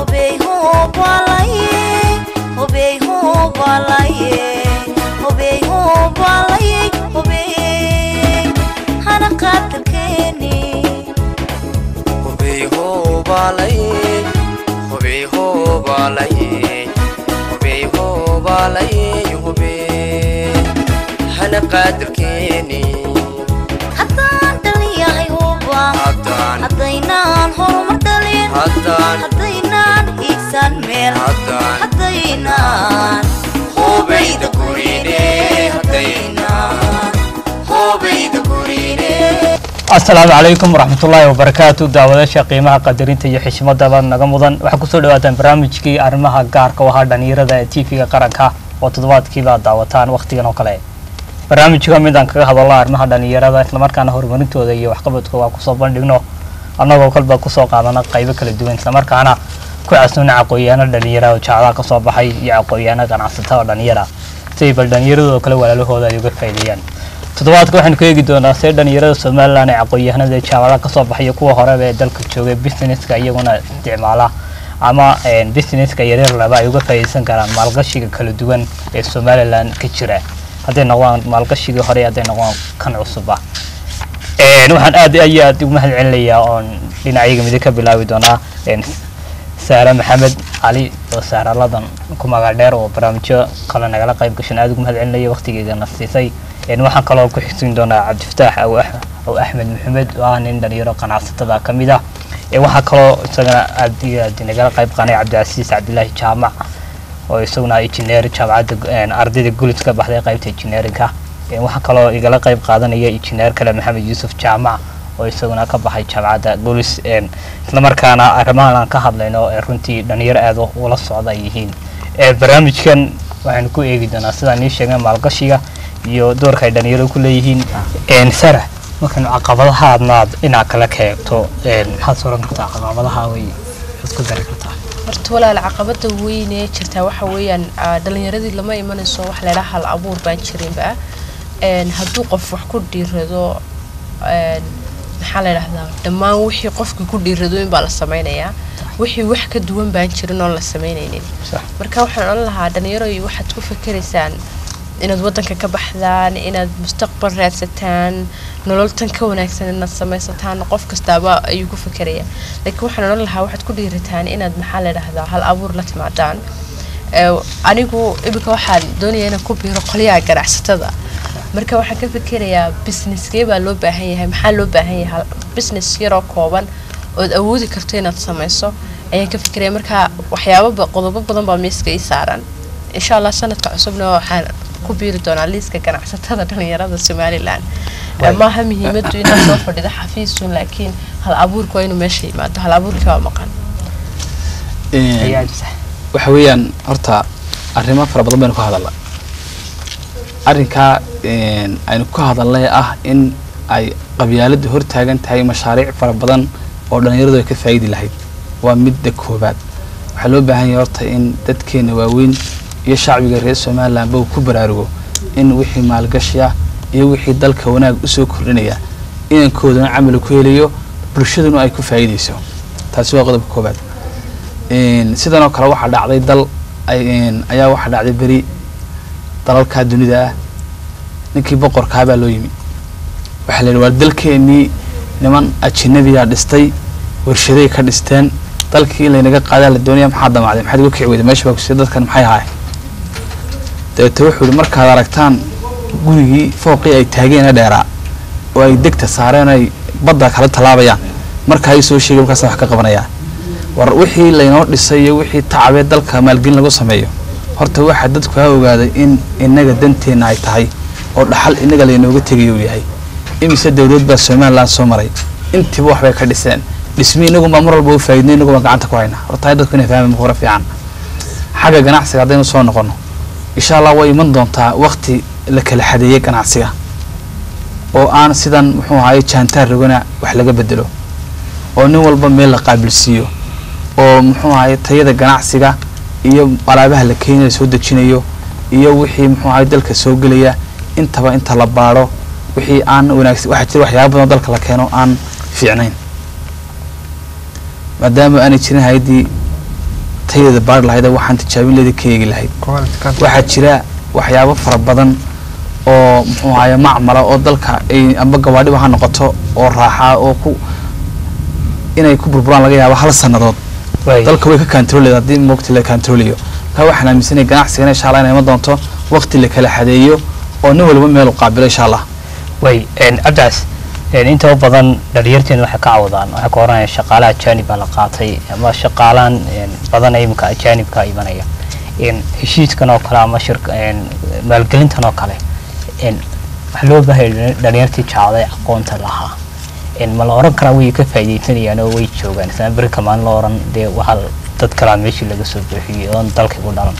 haddaan dhaliyahay huba haddaynaan horumar dhalin haddaynaan hiigsan meel haddaynaan hoobayda asalaamu calaykum waraxmatullaahi wabarakaatu daawadaasha qiimaha qadarinta iyo xishmadaba naga mudan waxaa kusoo dhawaataan barnaamijkii arrimaha gaarka u ahaa dhalinyarada ee tv-ga qaranka oo toddobaadkiiba daawataan wakhtigan oo kale barnaamijka midaan kaga hadalno arrimaha dhalinyarada islamarkaana horumarintooda iyo waxqabadkooda kusoo bandhigno annagoo kolba kusoo qaadana qaybo kala duwan islamarkaana ku casnoona aqoon-yaano dhalinyara oo jacdaa kasoo baxay iyo aqoon-yaano ganacsatada oo dhalinyara siday bal dhalinyaradoo kale walaalahooda ay uga faa'iideeyaan toddobaadka waxaynu ka eegi doonaa see dhalinyarada somalilan ee aqoon-yahanada jaamacada kasoo baxaya kuwa horeba ee dalka joogay businesska iyaguna isticmaala ama businesska yaryar laba ay uga faa'iideysan karaan maalgashiga kala duwan ee somalilan ka jira hadday noqdaan maalgashigii hore hadday noqdaan kan cusuba waxaan aad iyo aad ugu mahad celinayaa oon dhinacyaga midig ka bilaabi doonaa saare maxamed cali oo saaraladan ku magac dheer oo barnaamijyo kale nagala qayb gashan aad ugu mahad celinaya waqtigeedana siisay waxaan kaloo ku xigsin doonaa cabdifataax aw axmed maxamed oo ah nin dhalinyaro ganacsatada ka mid ah waxaa kaloo isagana aad iyo aad nagala qayb qaanay cabdicasiis cabdilaahi jaamac oo isaguna injineer jaamacadda ardayda gulis ka baxday qaybta injineerinka waxaa kaloo igala qayb qaadanaya injineer kale maxamed yuusuf jaamac oo isaguna ka baxay jaamacadda gulis islamarkaana arrimahan aan ka hadlayno ee runtii dhalinyaro aad ula socda ay yihiin barnaamijkan waxaynu ku eegi doonaa sidaan nii sheegay maalgashiga iyo doorka ay dhalinyaradu ku leeyihiin sara markaynu caqabadaha adnaad inaad kala keegto maxaad sooran kartaa caqabadaha way isku dari kartaa horta walaal caqabada weyn ee jirtaa waxa weeyaan dhalinyaradii lama imanayso wax laydhaa hal abuur baan jirinba hadduu qof wax ku dhiirado maxaa la dhahdaa dhammaan wixii qofkii ku dhiirado inbaa la sameynayaa wixii wax ka duwan baan jirin oon la sameynaynin marka waxaan odhan lahaa dhalinyaro waxaad ku fakeraysaan inaad wadanka ka baxdaan inaad mustaqbal raadsataan nololtan ka wanaagsan inaad samaysataan qof kastaaba ayuu ku fekeraya laakiin waxaan odhan lahaa waxaad ku dhiirataan inaad maxaa la dhahdaa hal abuur la timaadaan anigu iminka waxaan doonaya inaan ku biiro qolyaha ganacsatada marka waxaan ka fikerayaa businesskee baa loo baahan yahay maxaa loo baahan yahay business yaroo kooban ood awoodi karto inaad samayso ayaan ka fikiraya marka waxyaaba qodobo badan baa miiska ii saaran insha allah sanadka cusubna waxaan ku biiri doonaa liiska ganacsatada dhalinyarada somalilan maaha muhiimadu inaad soo fadhido xafiisun laakiin hal abuurka waa inuu meesha yimaado hal abuurkii waa maqan waxa weeyaan horta arrimo fara badan baynu ka hadalna arrinkaa aynu ka hadalnay ah in ay qabyaaladu hortaagan tahay mashaariic fara badan oo dhalinyaradu ay ka faa'idi lahayd waa midda koobaad waxaa loo baahan yahay horta in dadkeena waaweyn iyo shacbiga reer somalilanba uu ku baraarugo in wixii maalgashi ah iyo wixii dalka wanaag usoo kordhinaya inankoodana camal ku helayo bulshaduna ay ku faa'iidayso taasi waa qodobka koobaad sidanoo kale waxaa dhacday dal ayaa waxaa dhacday beri dalalkaa dunida ah ninkii boqorkaabaa loo yimi waxaa la yidhi waa dalkeenii niman ajinabiyaa dhistay warshaday ka dhisteen dalkii in laynaga qaadaa la doonaya maxaa damacday maxaad uga kici weyday meesha baa kusiya dadkan maxay ahaay dabeete wuxuu yihi markaad aragtaan gurigii fooqii ay taageen ee dheeraa oo ay degta saareen ay badda kala tallaabayaan markaa ii soo sheegay markaasa wax ka qabanayaa war wixii laynoo dhisay iyo wixii tacabee dalka maalgelin lagu sameeyo horta waxaa dadku ha ogaaday in inaga danteenna ay tahay oo dhaxal inaga laynooga tegayo uu yahay imise dowlad baa somalilan soo maray intiiba waxbay ka dhiseen dhismi inagunbaa mar walba u faaidnay inagunbaa gacanta ku hayna horta dadku inay fahmaan hore fiican xagga ganacsiga haddaynu soo noqono insha allah way iman doontaa wakti la kala xadeeyey ganacsiga oo aan sidan muxuu ahaye jaantaar rogana wax laga bedelo oo nin walba meel la qaabilsiiyo oo muxuu ahaye tayada ganacsiga iyo alaabaha la keenaya soo dejinayo iyo wixii muxuu ahaye dalka soo gelaya intaba inta la baadho wixii aan wanaagsan waxaa jira waxyaaba badan oo dalka la keeno aan fiicnayn maadaama aanay jirin hay-addii tayadeeda baari lahayd oo waxaan tijaabin leeda ka eegi lahayd waxaa jira waxyaabo fara badan oo muxuu ahaye macmala oo dalka ay amba gawaadhiba ha noqoto oo raaxaa oo ku inay ku burburaan laga yaabo hal sannadood way dalka way ka kaantarooleda haddii waqti la kaantaroolayo marka waxaan aaminsanaya ganacsigana insha allah inay iman doonto waqti la kala xadeeyo oo nin walba meel u qaabilo insha allah way cabdicaas inta badan dhalinyarteena waxay ka cawdaan waxay ka oranayaan shaqaalaha ajaanib baa la qaatay ama shaqaalaan badan imika ajaanibka imanaya heshiiskan oo kale ama shir maalgelintan oo kale waxaa loo baahaya dhalinyartii jacday aqoonta lahaa ma la oran karaa way ka faaidaysanayaan oo way joogaan isla berika maalin la oran dee waxaa dad kalaa meeshii laga soo buuxiyey oon dalka ku dhalan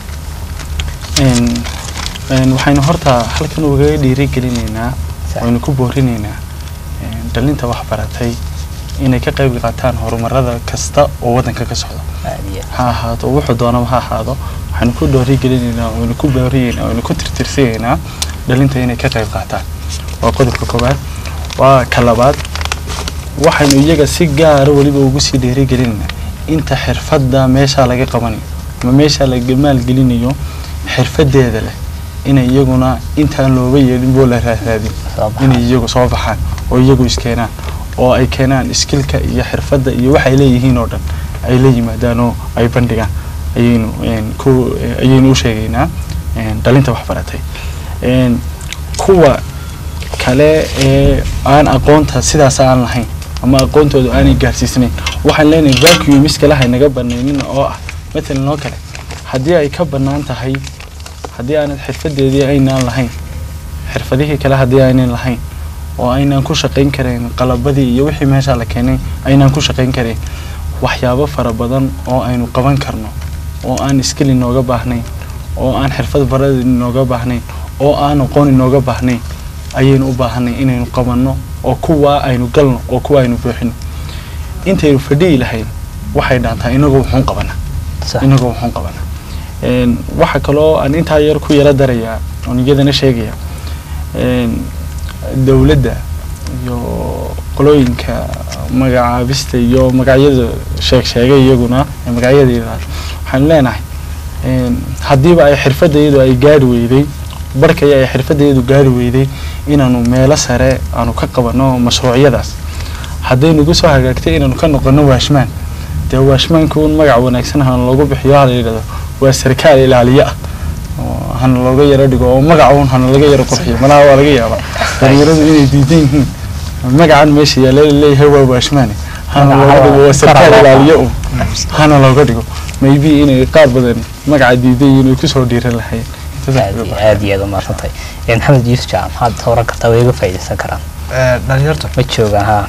waxaynu horta halkan ugaga dhiirigelinaynaa waynu ku boorinaynaa dhalinta waxbaratay inay ka qayb qaataan horumarada kasta oo waddanka ka socda ha ahaato wuxuu doonaba ha ahaado waxaynu ku dhiirigelinaynaa waynu ku boorinaynaa waynu ku tirtirsinaynaa dhalinta inay ka qayb qaataan waa qodobka koowaad waa ka labaad waxaynu iyaga si gaara weliba ugu sii dhiirigelinaynaa inta xirfadda meeshaa laga qabanayo ama meeshaa laga maalgelinayo xirfadeeda leh inay iyaguna intaan looga yeelin boo la raaraadin inay iyagu soo baxaan oo iyagu iskeenaan oo ay keenaan iskilka iyo xirfadda iyo waxay leeyihiin oo dhan ay la yimaadaan oo ay bandhigaan ayaynu ku ayaynu u sheegaynaa dhalinta waxbaratay kuwa kale ee aan aqoonta sidaas aan lahayn ama aqoontooda aanay gaarsiisnayn waxaan leenahay vacuum iskalaha naga banaynin oo ah matalan oo kale haddii ay ka bannaan tahay haddii aanad xirfadeedii aynaan lahayn xirfadihii kale haddii aynan lahayn oo aynaan ku shaqayn karayn qalabadii iyo wixii meeshaa la keenay aynaan ku shaqayn karayn waxyaabo fara badan oo aynu qaban karno oo aan iskil inooga baahnayn oo aan xirfad barad inooga baahnayn oo aan aqoon inooga baahnayn ayaynu u baahanay inaynu qabanno oo kuwaa aynu galno oo kuwa aynu buuxino intaynu fadhiyi lahayn waxay dhaantaa inagoo wuxuun qabana inagoo wuxuun qabana waxaa kaloo aan intaa yar ku yala darayaa oon iyadana sheegaya dowladda iyo qolooyinka magacaabista iyo magacyada sheeg sheegay iyaguna magacyada yiraahdo waxaanu leenahay haddiiba ay xirfadayadu ay gaari weyday barkaya ay xirfadayadu gaari weyday inaanu meelo sare aanu ka qabano mashruucyadaas haddaynugu soo hagaagtay inaanu ka noqono waashmaan dee waashmaanka un magac wanaagsan hana loogu bixiyo hala yidhahdo waa sarkaal ilaaliye ah hana looga yaro dhigo oo magaca un hana laga yaro qurxiyo malaha waa laga yaabaa dhalinyaradu inay diidan yihiin magacan meesha yaala leeyahay waa waashmaane hana looga dhigo waa sarkaal ilaaliye un hana looga dhigo maybe inay qaar badan magaca diidan yihiin ay kusoo dhiiran lahayn aad iyo aad u mahadsantahay maxamed yuusuf jaam maxaad horan kartaa way iga faa'iidaysan karaan dhalinyartu ma joogaan ha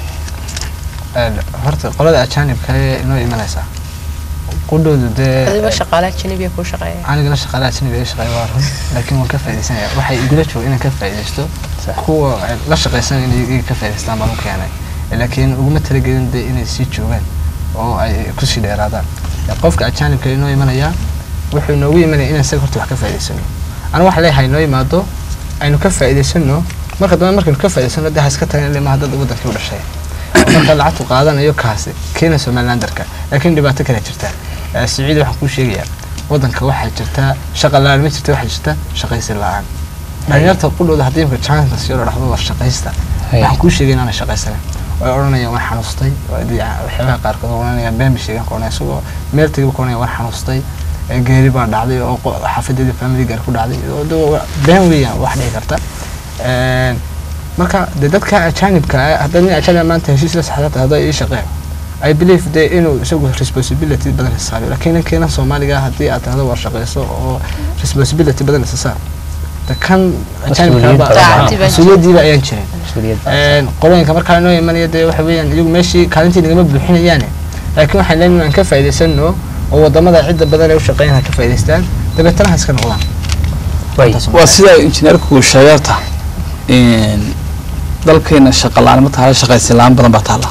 horta qolada ajaanibka ee inoo imanaysaa qudhoodu dee adiba shaqaalaha janibiya kuu shaqeeya anigana shaqaalaha janibiga shaqeeya waa run laakiin waan ka faa'iidaysanaya waxay igula jooga inaan ka faa'iidaysto kuwa la shaqaysan inay iga ka faa'iidaystaan baan u keenay laakiin uguma talagelin dee inay sii joogaan oo ay kusii dheeraadaan qofka ajaanibka inoo imanaya wuxuu inoogu imanaya inaan isaga horta wax ka faa'iidaysano anigu waxaan leeyahay inoo imaado aynu ka faa'iidaysano marka dambe markaynu ka faa'iidaysano dee ha iska tagan ilaa maaha dad wadankii u dhashay marka lacagtu qaadanayo kaasi keena somalilandarka laakiin dhibaato kale jirta siciid waxaan kuu sheegayaa wadanka waxaa jirta shaqa la-aan ma jirta waxaa jirta shaqaysi la-aan dhalinyarta qudhooda haddii imka chance si loo dhahdo war shaqaysta waxaan kuu sheegay inaana shaqaysanin way odhanayaan waan xanuustay waxyaabaha qaarkood odhanayaan beemi sheegan qoranaya isagoo meel tegaba qoranaya waan xanuustay geeri baa dhacday oo xaafadeeda family gaar ku dhacday been weeyaan wax dhici karta marka de dadka ajaanibka ah haddaad nin ajaanib maanta heshiis la saxdata hadday ii shaqeen i believe de inuu isagu responsibility badan xisaabiyo laakiin ninkeena soomaaliga haddii aad tahdo war shaqayso oo responsibility badan isa saar de kan ajaanibkasuuliyadiiba ayaan jirin qolooyinka markaa inoo imanaya dee waxa weeyaan iyagu meeshii kaalintii nagama buuxinayaane laakiin waxaan leenahay aan ka faa'iidaysano oo wadamada cidda badan ee u shaqeynaya ka faa'iidaystaan dabeetana ha iska noqdaan waa sida injineerku sheegarta dalkeena shaqa la-aan ma tahay shaqaysi la-aan badan baa taala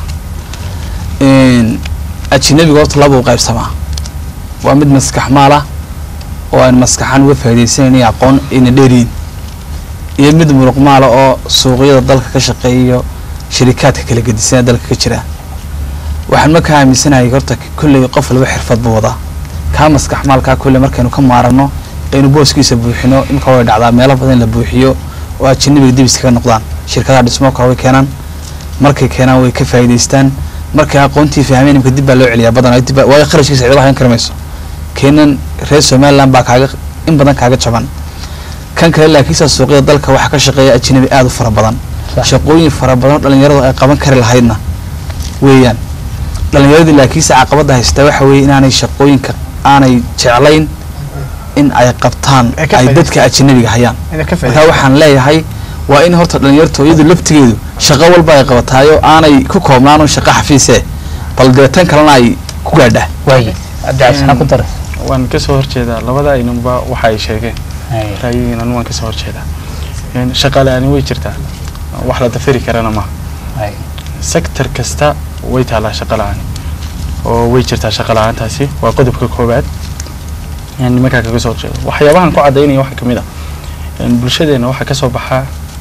ajinabiga horta laba u qaybsamaa waa mid maskax maal ah oo aan maskaxaan uga faa'iidaysanayni aqoon ayna dheeriyin iyo mid muruq maala oo suuqyada dalka ka shaqeeyo shirikaadka kala gedisanee dalka ka jira waxaan markaa aaminsanahay horta kolley qof walba xirfad buu wadaa kaa maskax maalkaa kulle markaynu ka maarano aynu booskiisa buuxino imika way dhacdaa meelo badan in la buuxiyo oo ajanabiga dib iskaga noqdaan shirkadaha dhismooka way keenaan markay keenaan way ka faa'iidaystaan markay aqoontii fahmeen imika dib baa loo celiyaa badan dib baa- waayo kharashkiisa cidaba hayn kari mayso keenan reer somaliland baa kaaga in badan kaaga jaban kan kale laakiinse suuqyada dalka waxaa ka shaqeeya ajnabi aada u fara badan Sax. shaqooyin fara badan oo dhalinyaradu ay qaban kari lahaydna weeyaan dhalinyaradii laakiinse caqabada haystaa waxa weeye inaanay shaqooyinka aanay jeclayn in ay qabtaan Ay ka ay dadka faa'iidaystaan. ajnabiga hayaan inay ka marka faa'iidaysto waxaan leeyahay waa in horta dhalinyartu iyadu laftigeedu shaqo walba ay qabataayo aanay ku koobnaan un shaqo xafiise bal dee tan kalena ay ku gaadhaa waaye cabdicas maxaa ku daray waan ka soo horjeedaa labada aynanba waxa ay sheegeen Haye. ra'yigiinan waan ka soo horjeedaa Een, shaqa la-aani way jirtaa wax la dafiri karana maaha Haye. sector kasta way taalaa shaqa la-aan oo way jirtaa shaqa la-aantaasi waa qodobka koowaad Een, nimankaa kaga soo horjeeda waxyaabahan ku cadaynaya waxaa kamid ah een, bulshadeena waxaa kasoo baxaa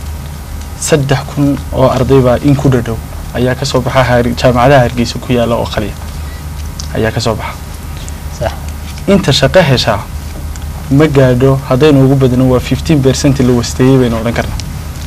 saddex kun oo ardaybaa in ku dhadhow ayaa kasoo baxa Har- jaamacadaha hargeysa ku yaala oo qaliya ayaa kasoo baxa Sax. inta shaqo heshaa ma gaadho haddaynu ugu badno waa fifteen percent la wasteeyey baynu odhan karnaa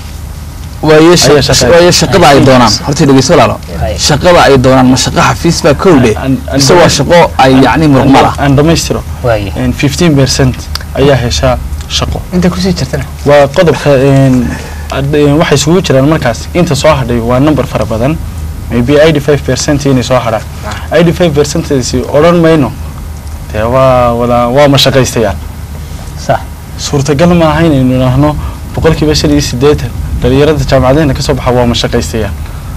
waayo sha- Ayaa shaqeeya. waayo shaqada ay doonaan horta dhegeyso walaalo Haye. shaqada ay doonaan ma shaqo xafiis baa kowdhe An- an- mise waa shaqo ay yacni muruqmal ah aan dhammaystiro waaye fifteen percent ayaa heshaa shaqo inta kusii jirtana waa qodobka een, ad- een, waxay isugu jiraan markaas inta soo hadhay waa number fara badan maybe eighty five percent inay soo hadhaan eighty five percentasi odhan mayno dee waa wada waa mashaqaystayaal sax suurtagal maaha inaynu idhaahno boqolkiiba shan iyo siddeetan dhalinyarada jaamacadeena kasoo baxa waa mashaqaystayaal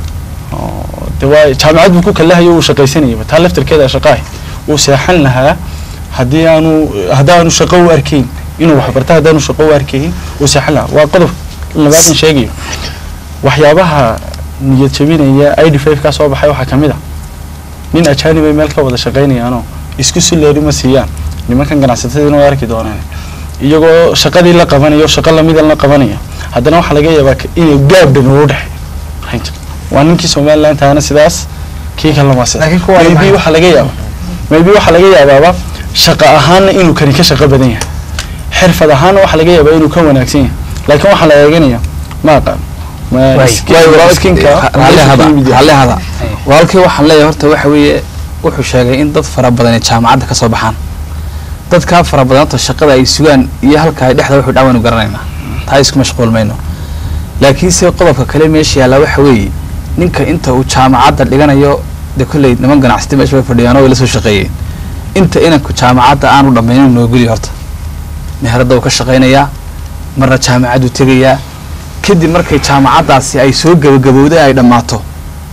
Oo, dee waa jaamacad buu ku kalahayo uu shaqaysanayaba taa laftarkeeda shaqaahi uu seexan lahaa haddii aanu haddaanu shaqo u arkayn inuu waxbarta haddaanu shaqo u arkayn uu seexan lahaa waa qodob labaadan sheegayo waxyaabaha niyad jabinaya i d five kaa soo baxay waxaa kamid a nin ajaanib ay meel ka wada shaqaynayaanoo isku sileeri ma siiyaan nimankan ganacsatadiina way arki doonaan iyagoo shaqadii la qabanayo shaqo lamida la qabanaya haddana waxaa laga yaabaa ka- inay gaab dhan ugu dhexeeyo waa ninkii somaliland taana sidaas kii kalena waa sidaas Laakiin kuwa maybe maxay- waxaa laga yaabaa maybe waxaa laga yaabaaba shaqo ahaanna inuu kani ka shaqo badan yahay xirfad ahaanna waxaa laga yaabaa inuu ka wanaagsan yahay laakiin waxaa la eeganaya ma aqaan ma Waay. skin- waayo walaalkii skinka halle hada meesha ka yimid yahay. halle hada walaalkii waxaan leeyahay horta waxa weeye wuxuu sheegay in dad fara badan ay jaamacadda ka soo baxaan dadkaa fara badan horta shaqada ay sugaan iyo halka ay dhexda wuxuu dhaawaynu garanaynaa taa isku mashquul mayno laakiinse qodobka kale meesha yaalla waxa weeye ninka inta uu jaamacadda dhiganayo dee kolley niman ganacsati meesha way fadhiyaan oo way la soo shaqeeyeen inta inanku jaamacadda aanu dhammaynin noo gudi horta meheradda uu ka shaqaynayaa marna jaamacaddu tegayaa kadib markay jaamacaddaasi ay soo gabagabowday ay dhammaato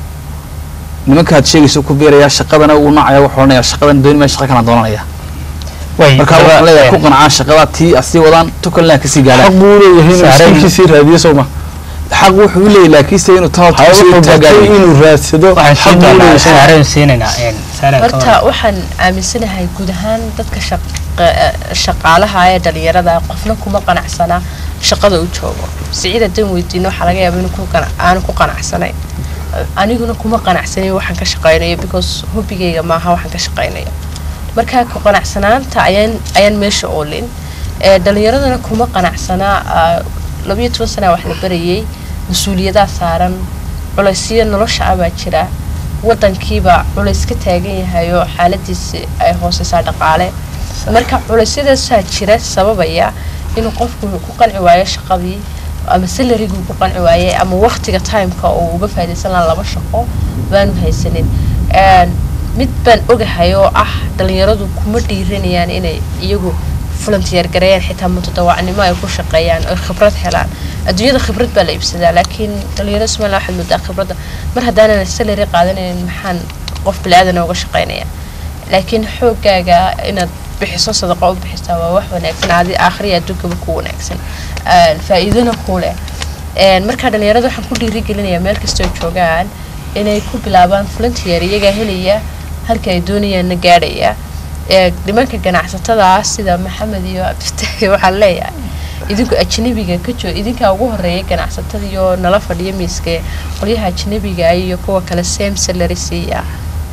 nimankaad sheegayso ku biirayaa shaqadana uu nacaya wuxuu odhanayaa shaqadan dooni maa shaqa kalaan doonanaya waaye marka waxaan leeyahay ku qancaan shaqada tii asii wadaan tukalna kasii xaq gaadhaan buu leeyahay inuu Saaran- skinkiisii raadiyo soo ma xaq wuxuu u leeyahay laakiinse inuu tan horta ha kasii wuxuu bartay taagayo inuu raadsado waxaan xaq siin buu doonaa leeyahay saareen siinaynaa een saareen horta waxaan aaminsanahay guud ahaan dadka shaqa- shaqaalaha ee dhalinyarada qofna kuma qanacsana shaqada u joogo siciid haddaan weydiino waxaa laga yaaba inuu ku qana- aanu ku qanacsanayn aniguna kuma qanacsanayn waxaan ka shaqaynayo because hobigayga maaha waxaan ka shaqaynayo marka ku qanacsanaanta ayaan ayaan meesha oolin ee dhalinyaradana kuma qanacsanaa ah, labayo toban sana wax la barayay mas-uuliyadaa saaran culaysyo nolosha ah baa jira wadankiiba culays ka taagan yahay oo xaaladiisi ay hooseysaa dhaqaale marka culeysyadaasaa jira sababaya inuu qofku ku qanci waayo shaqadii ama salariguu ku qanci waayey ama waqtiga timeka oo uga faaidaysan lahaa laba shaqo baanu haysanin Een, mid baan ogahay oo ah dhalinyaradu kuma dhiiranayaan inay iyagu volunteer gareeyaan xitaa mutadawacnimo ay ku shaqeeyaan oy khibrad helaan adduunyada khibrad baa la iibsadaa laakiin dhalinyarada somaliland waxaad moodaa khibradda mar haddaanan salary qaadanayn maxaan qof bili-aadan uga shaqeynaya laakiin xoogaaga inaad bixiso sadaqo u bixisaa waa wax wanaagsan adi aakhriya adduunkaba ku wanaagsan Een, faa'iidona ku leh Een, marka dhalinyarada waxaan ku dhiirigelinayaa meel kastoo joogaan inay ku bilaabaan volunteer iyagaa helaya halka ay doonayaanna gaadhaya ee nimanka ganacsatada ah sida maxamed iyo abdiftahi waxaan leeyahay idinku ajnabiga ka joo idinkaa ugu horeeya ganacsatada iyo nala fadhiya miiska qolyaha ajnabiga iyo kuwa kale same salary siiya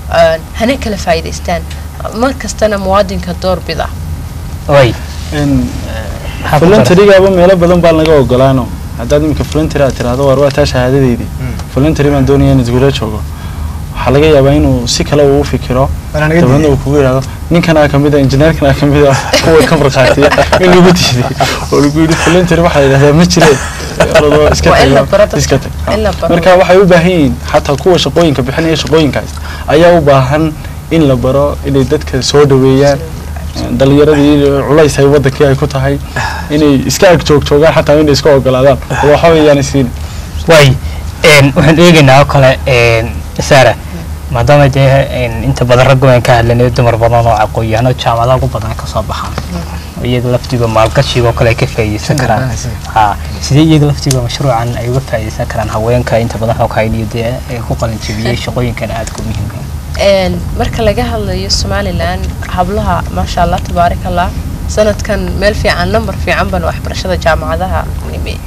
een, hana kala faa'iidaystaan mar kastana muwaadinka doorbida way In maxaa ku daran? voluntarygaaba meelo badan baa laga ogolaano haddaad iminka voluntary aad tiraahdo waar waa taa shahaadadeydii voluntary baan doonaya in isgula joogo waxaa laga yaabaa inuu si kale uu u fikiro Waana naga dabeedna diiday. uu kugu yidhahdo ninkanaa kamid a injineerkanaa kamid a kuwa ka markhaatiya in lagu diiday oo lagu yidhi voluntary waxaa la yidhahdaa ma jire orodoo iska Waa in la tag baro dadka. iska tag In la baro. marka waxay u baahan yihiin xataa kuwa shaqooyinka bixinaya shaqooyinkaas ayaa u baahan in la baro inay dadka soo dhaweeyaan dhalinyaradii culays ay wadankii ay ku tahay inay iska ag joog joogaan xataa inay iska ogolaadaan oo waxa weeyaan siin way een, waxaan eegaynaa oo kale een, saara maadaama dee een, inta badan raggu aan ka hadlanay dumar badan oo aqoon-yahano jaamacadaha ugu badan ka soo baxaan iyaga laftiga maalgashiga oo kale ay ka faa'iideysan Ka karaan garanaysa. ha sidee iyaga laftiga mashruucan ay uga faa'iideysan karaan haweenka inta badan xog hayniyo dee ee ku qalin jebiyey shaqooyinkan aadka u muhiimka Een, marka laga hadlayo somalilan hablaha maasha allah tabaaraka allah sanadkan meel fiican nambar fiican baan waxbarashada jaamacadaha nimi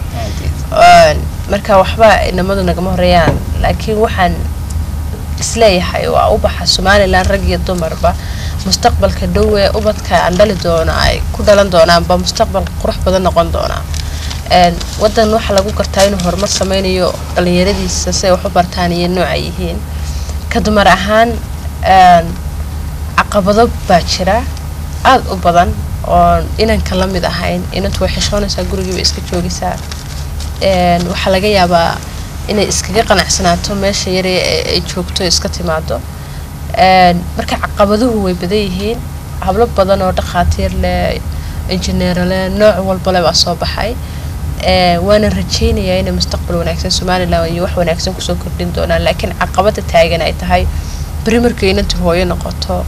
Een, marka waxba inamadu nagama horeeyaan laakiin waxaan isleeyahay waa ubaxa somalilan rag iyo dumarba mustaqbalka dhow ee ubadka aan dhali doono ay ku dhalan doonaanba mustaqbal qurux badan noqon doonaa Een, wadan waxaa lagu gartaa inuu horumar sameynayo dhalinyaradiisa si ay wax u bartaan iyo nooca yihiin ka dumar ahaan een, caqabado baa jira aada u badan oo inanka la mid ahayn inantu way xishoonaysaa gurigiiba iska joogaysaa Een, waxaa laga yaabaa inay iskaga qanacsanaato meesha yare ee ay joogto iska timaado Een, marka caqabaduhu way badan yihiin hablo badan oo dhakhaatiir leh injineero leh nooc walba leh baa soo baxay Ee, waana rajaynayaa inay mustaqbal wanaagsan somalilan iyo wax wanaagsan kusoo kordhin doonaan laakiin caqabada taagan ay tahay beri markay inanta hooyo noqoto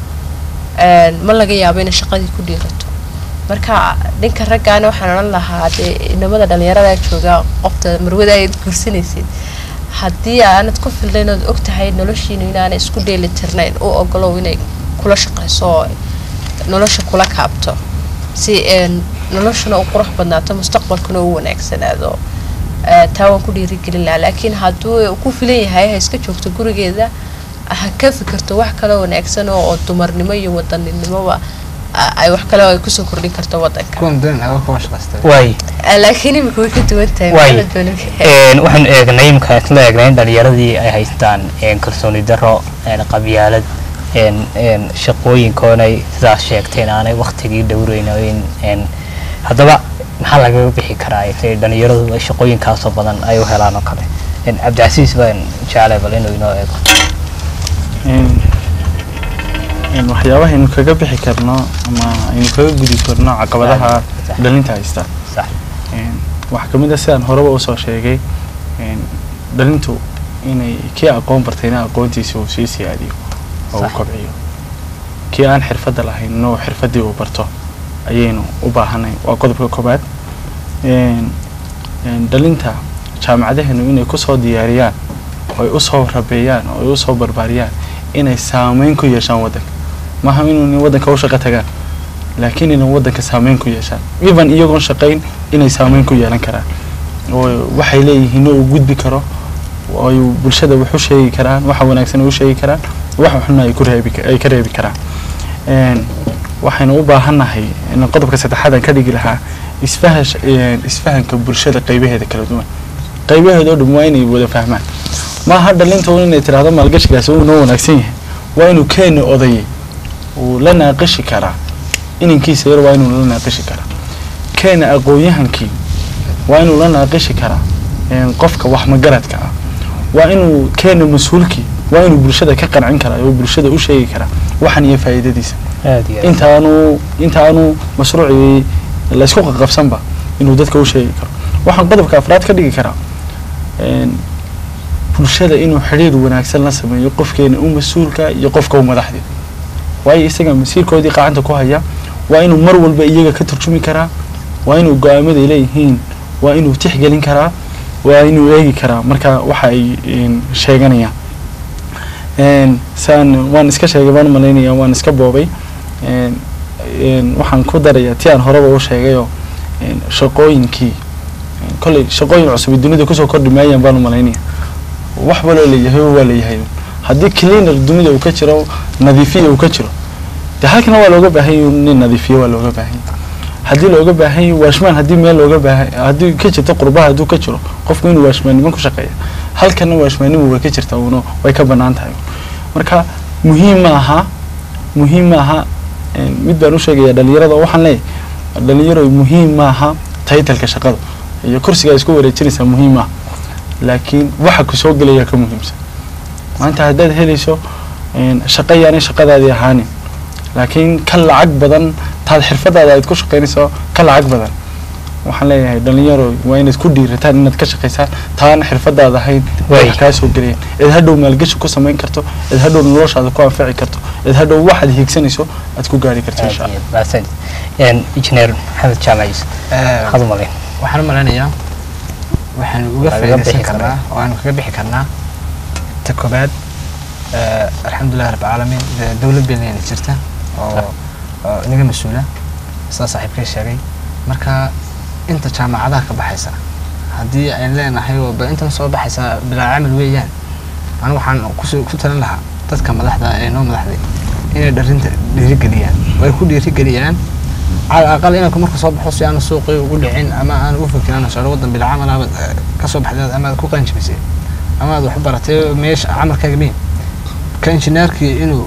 een, ma laga yaabo inay shaqadii ku dhiirato marka dhinka raggaana waxaan odhan lahaa dee inamada dhalinyarada jooga qofta marwada aad guursanaysid haddii aanad ku filnayn ood og tahay noloshiinu inaanay isku dheeli tirnayn u ogolow inay kula shaqayso oo nolosha kula kaabto si een, noloshuna u qurux badnaato mustaqbalkuna u wanaagsanaado Ee, taa waan ku dhiirigelin lahaa laakiin hadduu ku filan yahay ha iska joogto gurigeeda ha ka fikirto wax kaloo wanaagsan oo oo dumarnimo iyo wadaninimoba a- ay wax kale oo ay kusoo kordhin karto wadanka kuwan doon aga kuwa shaqaysta way Ee, laakiin imika way ka duwan tahay Waay. maxaa la doonaya? Een, waxaan eegnay imika isla eegnay in dhalinyaradii ay haystaan een, kalsooni darro een, qabyaalad een, een, shaqooyinkoonay sidaas sheegteen aanay waktigii dhowreynayn een, haddaba maxaa lagaga bixi karaa intay dhalinyaradu ay shaqooyinkaasoo badan ay u helaan oo kale Een, cabdicasiis baan jeclay bal inuu inoo eego Een- een waxyaabaha aynu kaga bixi karno ama aynu kaga gudi karno caqabadaha Sax. dhalinta haysta sax Een, waxaa ka mid a sidaan horeba usoo sheegay een, dhalintu inay kii aqoon bartayna aqoontiisa uu sii siyaadiyo oo uu Sax. kobciyo kii aan xirfadda lahayn inuu xirfaddii uu barto ayaynu u baahanay waa qodobka koobaad Een, een, dhalinta jaamacadaheenu inay kusoo diyaariyaan oo ay usoo rabeeyaan oo ay usoo barbaariyaan inay saameyn ku yeeshaan waddanka maaha inuu waddanka u shaqo tagaan laakiin inay waddanka saameyn ku yeeshaan even iyagoon shaqayn inay saameyn ku yeelan karaan oo waxay leeyihiin oo uu gudbi karo oo ay bulshada wax u sheegi karaan waxa wanaagsan ay u sheegi karaan waxa xunna ay ku reebi ay ka reebi karaan Een, waxaynu u baahannahay in qodobka saddexaad aan ka dhigi lahaa isfahash een, isfahanka bulshada qaybaheeda kala duwan qaybaheeda oo dhan waa inay wada fahmaan maaha dhalinta un inay tiraahdo maalgashigaasi uu noo wanaagsan yahay waa inuu keeni odayay uu la naaqishi karaa inankiisa yar waa inuu la naaqishi karaa keena aqoon-yahankii waa inuu la naaqishi karaa een, qofka wax magaradka ah waa inuu keena mas-uulkii waa inuu bulshada ka qancin karaa oo bulshada u sheegi karaa waxan iyo faa'iidadiisa aad iyo aad intaanu intaanu mashruucii laysku qaqabsanba inuu dadka u sheegi karo waxaan qodobka afraad ka dhigi karaa een, bulshada inuu xidhiir wanaagsan la sameeyo qofkeena u mas-uulka iyo qofka u madaxdii waayo isaga masiirkoodii qacanta ku haya waa inuu mar walba iyaga ka turjumi karaa waa inuu go-aamaday leeyihiin waa inuu tixgelin karaa waa inuu eegi karaa marka waxa ay een, sheeganayaan Een, saan waan iska sheegay baan umalaynaya waan iska boobay Een, een, waxaan ku darayaa ti aan horeba u sheegayoo een, shaqooyinkii een, kolley shaqooyin cusub dunida kusoo kordhi maayaan baan umalaynaya wax waloo leeyahay waa leeyahay haddii cleaner dunida uu ka jiro nadiifiya uu ka jiro dee halkana waa looga baahan yahay nin nadiifiye waa looga baahan yahay haddii looga baahan yahay waashmaan haddii meel looga baahan haddii ka jirto qurbaha hadduu ka jiro qofku inuu waashmaannimo ku shaqeeya halkana waashmaannimu way ka jirta uno way ka bannaan tahay marka muhiim ma aha muhiim ma aha een, mid baan u sheegaya dhalinyarada oo waxaan leeyahay dhalinyaro muhiim ma aha taytalka shaqada iyo kursiga isku wareejinaysaa muhiim maaha laakiin waxa ku soo gelaya ka muhiimsan maanta haddaad helayso een, shaqo yaanay shaqadaadii ahaanin laakiin ka lacag badan taad xirfadaada aad ku shaqaynayso ka lacag badan waxaan leeyahay dhalinyaro waa inaad ku dhiirataan inaad ka shaqaysaan taana xirfadaada ahayn Waay. wax kaa soo gelayaan cid hadhow maalgashi ku samayn karto cid hadhow noloshaada ku anfici karto cid hadhow waxaad hiigsanayso aad ku gaari karto insha allah mahadsanid Een, injineer maxamed jaamac yuusuf maxaad u malayn waxaan u malaynayaa waxaan uga Waa laga faa'iidaysan bixi karnaa oo aan kaga bixi karnaa ta koobaad eh, alxamdulilah rabbi caalamiin dee dowlad beeleyna jirta oo oo inaga mas-uula sidaa saaxiibkay sheegay marka inta jaamacadaha ka baxaysa haddii ayn leenahay oo ba intan soo baxaysa bilaa camal weeyaan anigu waxaan kusoo ku talin lahaa dadka madaxda ee noo madaxday inay dharinta dhiirigeliyaan oo ay ku dhiirigeliyaan على الأقل إنك مركز صبح حصي أنا سوقي وقول عين أما أنا أفكر أنا شغل وضن بالعمل أنا كصبح ذات أما كو كانش بيصير أما هذا حبرتي ميش عمل كجميل كان شناركي إنه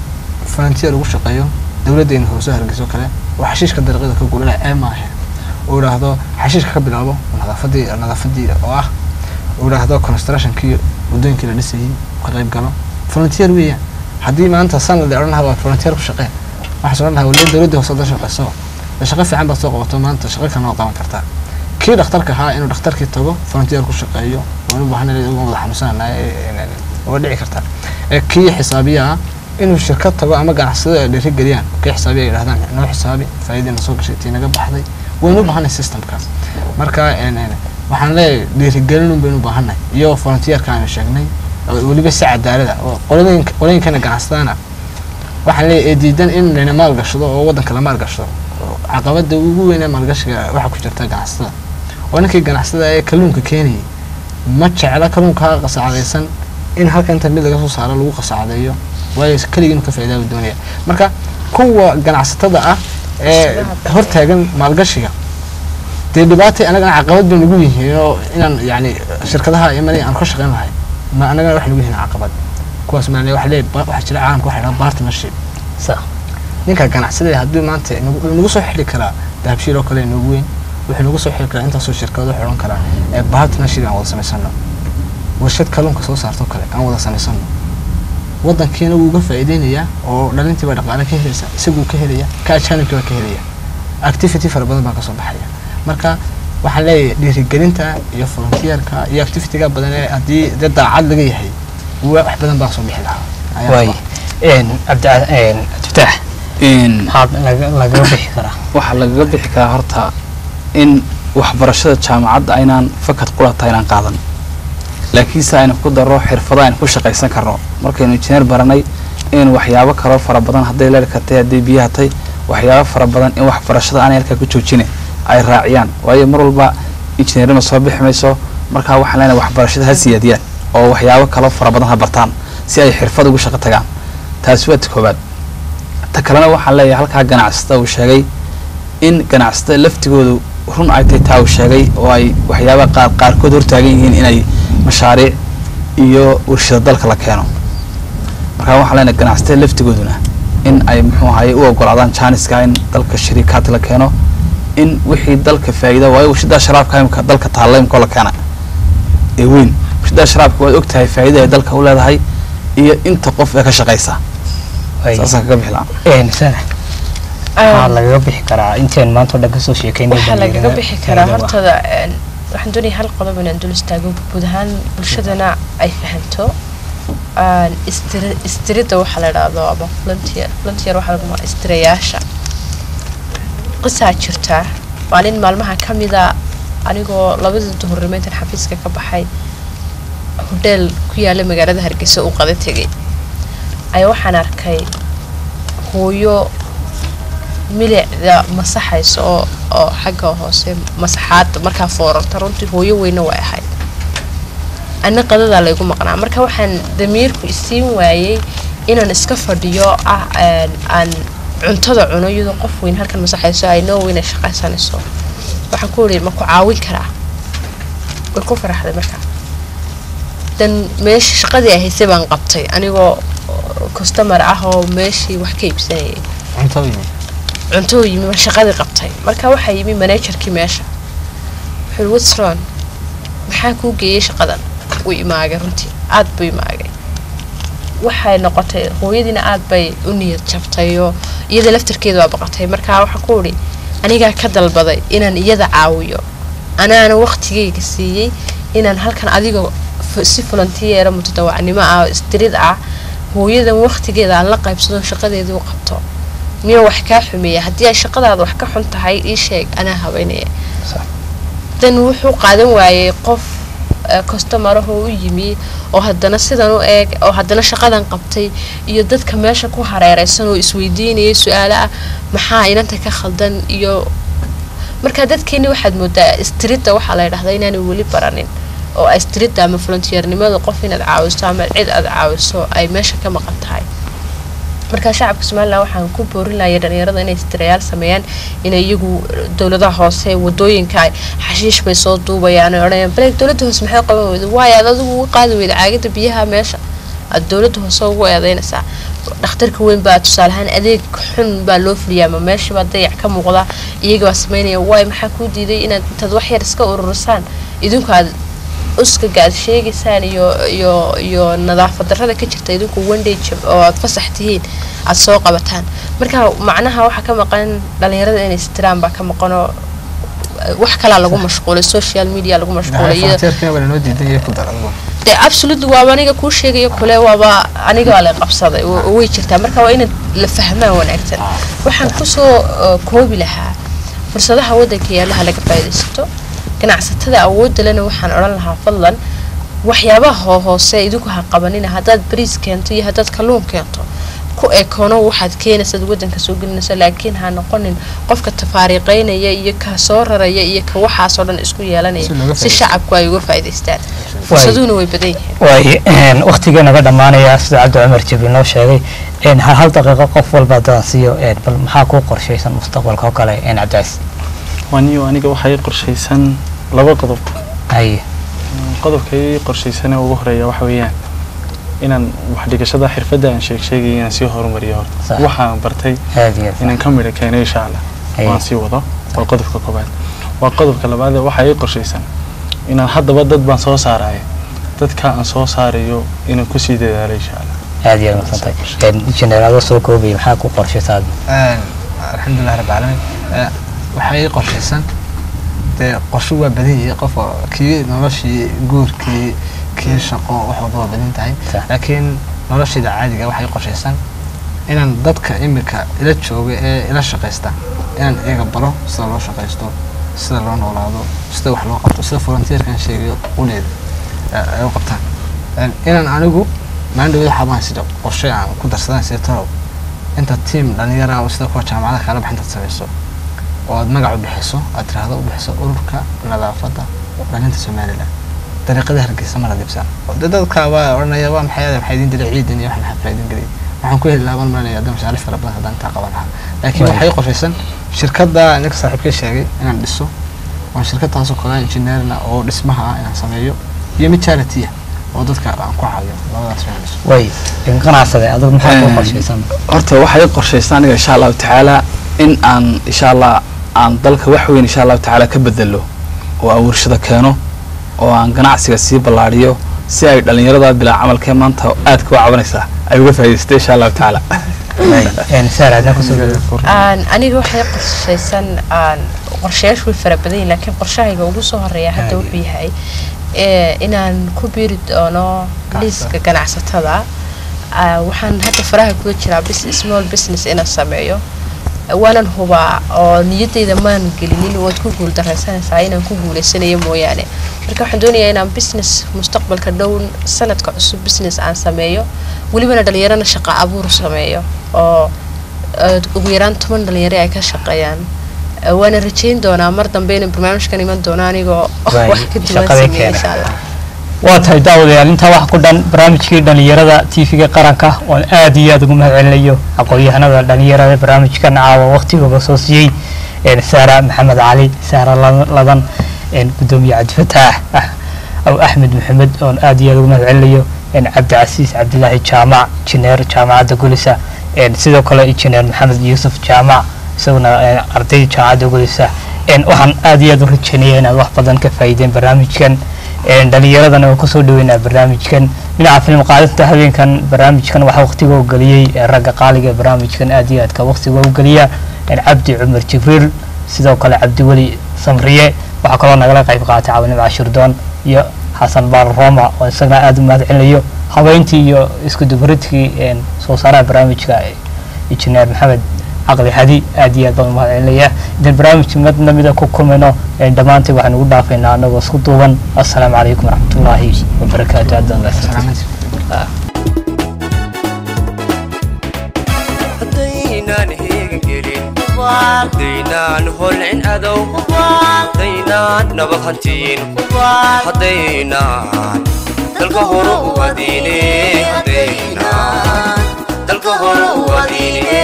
فرنتير وش قيو دولة إنه هو سهل جزء كله وحشيش كدر غير كقول لا أما هي ولا هذا حشيش كقبل أبو هذا فدي هذا فدي واه ولا هذا كونستراكشن كي ودين كده لسه قريب قالوا فرنتير ويا haddii maanta sanad la odhan lahaa waa volunteer ku shaqee waxaa odhan lahaa waliba dowladda hoose hadda shaqeyso de shaqo fiican baad soo qabato maanta shaqo kalena waa qaban kartaa kii dhakhtarka ahaa inuu dhakhtarkii tago volunteer ku shaqeeyo waan u baahanay uga wada xanuunsananahay waa dhici kartaa ee kii xisaabiya ah inuu shirkad tago ama ganacsada ay dhiirigeliyaan kii xisaabiya ay yidhahdaan noo xisaabi faa'iidina soo gashay tii naga baxday waynu u baahanay systemkaas marka waxaan leeyahay dhiirigelin un baynu u baahanay iyo volunteerka aanu sheegnay weliba si cadaalada oo qolooyinka qolooyinkana ganacsadana waxaan leeyahay ee diidan in layna maalgashado oo waddanka la maalgashado caqabada ugu weyn ee maalgashiga waxaa ku jirta ganacsatada oo ninkii ganacsada ee kalluunka keenayay ma jecla kalluunka qasacadaysan in halka inta mid laga soo saaro lagu qasacdeeyo waayo keligii inuu ka faa'iidaa buu doonaya marka kuwa ganacsatada ah ee hortaagan maalgashiga dee dhibaatay anagana caqabad bay nagu yihiin oo inaan yani shirkadaha imanay aan ka shaqayn lahay ma anagana wax nagu yihiin caqabad kuwaas maa waxa leeyahay waxaa jira caalamka waxa dhaha partnership sax ninka ganacsada haddii maanta nagu nagu soo xili karaa dahabshiil oo kale nagu weyn wuxuu nagu soo xili karaa intaasoo shirkado wuxuu odhan karaa ee partnership aan wada samaysano warshad kalluunka soo saarto kale aan wada samaysano waddankiina wuu uga faa'iideynayaa oo dhalintii baa dhaqaale ka helaysa isaguu ka helaya ka ajaanibkii baa ka helaya activity fara badan baa kasoo baxaya marka waxaan leeyahay dhiirigelinta iyo volunteerka iyo activityga badan ee haddii dee daacad laga yahay wa- wax badan baa soo bixi lahaa Ayaa waay rabaa. cabdifataax maxaad laga- lagaga bixi karaa waxaa lagaga bixi karaa horta in waxbarashada jaamacadda aynaan fakad qulata aynaan qaadan laakiinse aynu ku daro xirfado aynu ku shaqaysan karno markaynu injineer baranay in waxyaabo kaloo fara badan hadday leerka tahay hadday biyaha tahay waxyaabo fara badan in waxbarashada aanay halkaa ku joojine ay raaciyaan waayo mar walba injineernima soo bixi mayso markaa waxaan leenahay waxbarashada ha siyaadiyaan oo waxyaabo kaloo fara badan ha bartaan si ay xirfad ugu shaqo tagaan taasi waa ta koobaad ta kalena waxaan leeyahay halkaa ganacsata uu sheegay in ganacsatada laftigoodu run ay tahay taa uu sheegay oo ay waxyaabaha qaar qaarkood hortaagan yihiin inay mashaariic iyo warshada dalka la keeno markaa waxaan leenahay ganacsatada laftigooduna in ay muxuu ahaye u ogolaadaan jaaniska in dalka shariikaad la keeno in wixii dalka faa'iida waayo warshada sharaabka imika dalka taalla imikoo la keena ee weyn warshada sharaabka waad ogtahay faa'iida ay dalka u leedahay iyo inta qof ee ka shaqaysa Waay. saasaan kaga bixi lahaa Een, sana maxaa lagaga bixi karaa intaan maanta o dhan kasoo sheekeynay waxaa lagaga dhalinyarada bixi karaa faa'iido ah. hortada een, waxaan doonaya hal qodob inaan dul istaago guud ahaan bulshadana ay fahanto een, istiri- istirida waxaa la idhaahdo ama volunteer volunteer waxaa lagu magaca istirayaasha qisaa jirta maalin maalmaha ka mida anigoo labadii duhurnimo intaan xafiiska ka baxay hodheel ku yaala magaalada hargeysa u qada tegay ayaa waxaan arkay hooyo milicda masaxaysa oo oo xagga hoose masaxaada markaa foorarta runtii hooyo weyne way ahayd ana qadadaa laygu maqnaa marka waxaan damiirku isiin waayey inaan iska fadhiyo ah een, aan cuntada cuno iyadoo qof weyn halkan masaxayso ay noo weyn ay shaqaysanayso waxaan ku iri ma ku caawin karaa way ku faraxday markaa dan meesha shaqadii ay haysay baan qabtay anigoo customer ah oo meeshii wax ka iibsanayay cunto yimi cunto yimi baan shaqadii qabtay marka waxaa yimi managerkii meesha wuxuu yiri what's wrong maxaa kuu geeyey shaqadan wuu imaagay runtii aad buu imaagay waxay noqotay hooyadiina aad bay u niyad jabtayoo iyada laftarkeeda waa baqatay markaa waxaa ku idhi anigaa ka dalbaday inaan iyada caawiyo anaana waqtigayga siiyey inaan halkan adiga f- si volunteera mutadawacnimo ah oo istirid ah hooyadan waqtigeeda aan la qaybsado shaqadeedii u qabto miya wax kaa xumeeya haddii ay shaqadaada wax ka xun tahay ii sheeg anaa habeynaya dan wuxuu qaadan waayey qof customaraho u yimi oo haddana sidan u eeg oo haddana shaqadan qabtay iyo dadka meesha ku hareereysan oo isweydiinayay su-aalo ah maxaa inanta ka khaldan iyo marka dadkeeni waxaad moodaa istrida waxaa la ydhahdaa inaanay weli baranin oo istrida ama volunteernimada qof inaad caawiso ama cid aad caawiso ay meesha ka maqan tahay marka shacabka somalilan waxaan ku boorinaya dhalinyarada inay istirayaal sameeyaan inay iyagu dowladaha hoose wadooyinka ay xashiish bay soo duubayaan ay odhanayaan bale dowladda hoose maxay qaban weyda waayo aad adigu uga qaadi weyda caagada biyaha meesha aad dowladda hoose ugu eedeynaysaa dhakhtarka weyn baa tusaale ahaan adeeg xun baa loo fuliyaa ama meesha baa dayac ka muuqda iyaga baa sameynaya waay maxaa kuu diiday inaad intaad wax yar iska ururisaan idinku aad uskaga aad sheegaysaan iyo iyo iyo nadaafad darrada ka jirta idinku one job oo aad fasax tihiin aad soo qabataan marka macnaha waxaa ka maqan dhalinyarada inay istiraan baa ka maqanoo wax kalaa lagu mashquulay social media lagu mashquulay iyo frontier-kina waa lanoo diidan yahay ku dar adigu dee absolutely waaba aniga kuu sheegayo kule waaba aniga waa la qabsaday wa- way jirtaa marka waa inaad la fahmaan wanaagsan waxaan kusoo uh, koobi lahaa fursadaha waddanka yaalaha laga faa'iidaysato ganacsatada awoodda lena waxaan odhan lahaa fadlan waxyaabaha hoo- hoose idinku ha qabanina haddaad bariis keento iyo haddaad kalluun keento ku ekoono waxaad keenaysaad waddanka soo gelinaysa laakiin ha noqonin qofka tafaariiqeynaya iyo ka soo raraya iyo ka waxaasoo dhan isku yeelanaya Si looga si faa'iidaysto. shacabku ay uga faa'iidaystaan fursaduhuna way badan yihiin waay waqtigii naga dhammaanaya sida cabdi cumar jibriil noo sheegay een, hal hal daqiiqo qof walba haddaan siiyo een, bal maxaa kuu qorshaysan mustaqbalka oo kale een, cabdicays waniyo aniga waxaa ii qorshaysan laba qodob haye qodobka ii qorshaysan ee ugu horeeya waxa weeyaan inaan wax dhigashada xirfadda aan sheeg sheegay inaan sii horumariyo horta Sax. waxaan bartay aad iyo aad inaan ka midho keenay insha allah Haye. waan sii wado waa qodobka koobaad waa qodobka labaad ee waxaa ii qorshaysan inaan haddaba dad baan soo saaraya dadka aan soo saarayo inaan kusii dadaalo insha allah aad iyo aad masantahay jeneraado soo koobaya maxaa ku qorshaysaa alxamdulilah rabbi caalamiin Eh, waxaa ii qorshaysan dee qorsho waa badan yahay qof oo kii noloshii guurkii kii shaqo wax walba waa badan tahay Sax. laakiin noloshayda caadiga waxaa ii qorshaysan inaan dadka imika ila jooga ee ila shaqaysta inaan iyaga baro sida loo shaqaysto sida loo noolaado sida wax loo qabto sida volunteerkan sheegayo uleeda ay u qabtaan Eh, inaan anigu maalin dhawada xabaan sida qorshe aan ku darsadaan sida torow inta tiim dhalinyara ah oo sida kuwa jaamacadaha kala bax intaad samayso oo aad magac u bixiso aad tiraahdo u bixiso ururka nadaafadda dhalinta somalilan dariiqada hargeysa mala dibsan de dadka waa odhanaya waa maxay maxay idin dilay ciidan iyo wax maxaa faa'iidin geliyay waxaan ku heli lahaa baan malinaya hadda mashaariic fara badan haddaan intaa qaban lahaa laakiin Right. waxay qorshaysan shirkadda ninka saaxiibkay sheegay inaan dhiso waan shirkadtaasoo kale engineerna oo dhismaha ah inaan sameeyo iyo mid charity ah oo dadka aan ku caawiyo labadaas inaan dhiso way een, ganacsade adigu maxaa ku Een, qorshaysan horta waxay ii qorshaysan aniga insha allahu tacaala in aan insha allah aan dalka wax weyn insha allahu tacaala ka bedelo oo aan warshada keeno oo aan ganacsiga sii ballaadhiyo si ay dhallinyarada bilaa camalkee maanta aadka u cabanaysaa ay uga faa'iidaystay insha allahu tacaala Een, saar aadna kusoo dhawo aan aniga waxay qorshaysan aan qorshayaashu way fara badan yihiin laakiin qorshahayga ugu soo horeeya hadda wuxuu yahay ee, inaan ku biiri doono liiska ganacsatada Ah, waxaan hadda faraha kula jiraa bus- small business inaan sameeyo waanan hubaa oo niyadayda maan gelinin waad ku guuldaraysanaysaa inaan ku guuleysanayo mooyaane marka waxaan doonayaa inaan business mustaqbalka dhow sanadka cusub business aan sameeyo welibana dhalinyarana shaqo abuur sameeyo oo eh, ugu yaraan toban dhalinyaro ay ka shaqeeyaan Eh, waana rajeyn doonaa mar dambe inay barnaamijkan iman doono anigoo Waay, wax ka duwan shaqadii sameeya keena. insha allah waa tahay daawadayaal intaa waxa ku dhan barnaamijkii dhalinyarada tv-ga qaranka oon aad iyo aad ugu mahadcelinayo aqoon-yahanada dhalinyarada barnaamijkan caawa waqtigooga soo siiyey een saara maxamed cali saara La- ladan een gudoomiye cabdifataax ah aw axmed maxamed oon aad iyo aad ugu mahadcelinayo een cabdicasiis cabdilaahi jaamac injineer jaamacadda gulisa een sidoo kale injineer maxamed yuusuf jaamac isaguna een ardayda jaamacadda gulisa een waxaan aad iyo aad u rajeynaya inaad wax badan ka faa'iideen barnaamijkan een dhalinyaradana waan kusoo dhaweynaa barnaamijkan dhinaca film qaadinta habeenkan barnaamijkan waxaa waqtiga u geliyey ee ragga qaaliga ee barnaamijkan aad iyo aadka waqtiga u geliya een cabdi cumar jibriil sidoo kale cabdiweli samriye waxaa kaloo nagala qayb qaatay caawinimo cashirdoon iyo xasan baal roma oo isagana aad u mahadcelinayo habeyntii iyo isku dubaridkii een soo saaraha barnaamijka injineer maxamed caqli hadi aad iyo aad baan u mahadcelinaya intaan barnaamijka mid lamida ku kulmayno een dhammaantii waxaan ugu dhaafaynaa anagoo isku duuban assalaamu calaykum waraxmatullaahi wabarakaatu aad baan mahadsantahay haddaynaan heegan gelin haddaynaan holcin adow haddaynaan nabad hantiin haddaynaan dalka hore u adiine haddaynaan dalka hore u adiine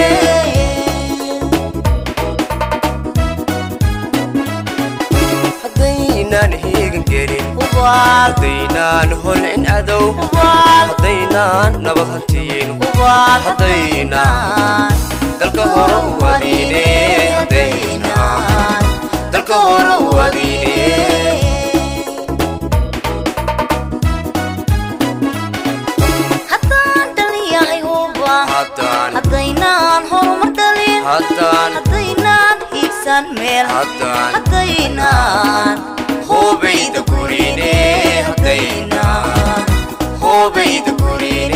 haddaynaan heegan gelin haddaynaan holcin adow haddaynaan nabad hantiin haddaynaan dalka hore u adiine haddaynaan dalka hore u adiine haddaan dhaliyahay huba haddaan haddaynaan horumar dhalin haddaan haddaynaan hiigsan meel haddaan haddaynaan hoobayda gurine haddaynaan hoobayda gurine